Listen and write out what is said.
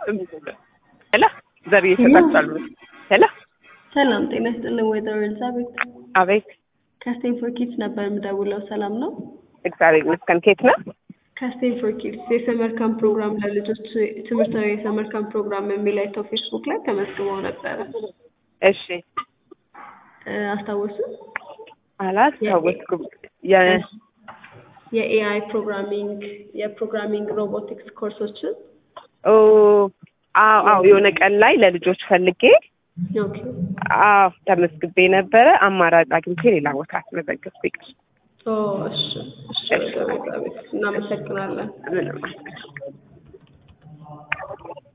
ሄሎ ዘርዬ ይሰጣችኋል። ሄሎ ሰላም ጤና ይስጥልን ወይዘሮ ኤልዛቤት አቤት። ከስቴንፎር ኪድስ ነበር የምደውለው። ሰላም ነው? እግዚአብሔር ይመስገን። ኬት ነው? ከስቴንፎር ኪድስ የሰመር ካምፕ ፕሮግራም ለልጆች ትምህርታዊ የሰመር ካምፕ ፕሮግራም የሚል አይተው ፌስቡክ ላይ ተመዝግበው ነበረ። እሺ እ አስታወሱ? አላስታወስኩም። የ- የኤአይ ፕሮግራሚንግ የፕሮግራሚንግ ሮቦቲክስ ኮርሶችን ኦ አዎ አዎ የሆነ ቀን ላይ ለልጆች ፈልጌ ኦኬ አዎ ተመዝግቤ ነበረ። አማራጭ አግኝቼ ሌላ ቦታ አስመዘገብኩ። ይቅር ኦ እሺ እሺ ወይዘሮ ኤልዛቤት እናመሰግናለን። ምንም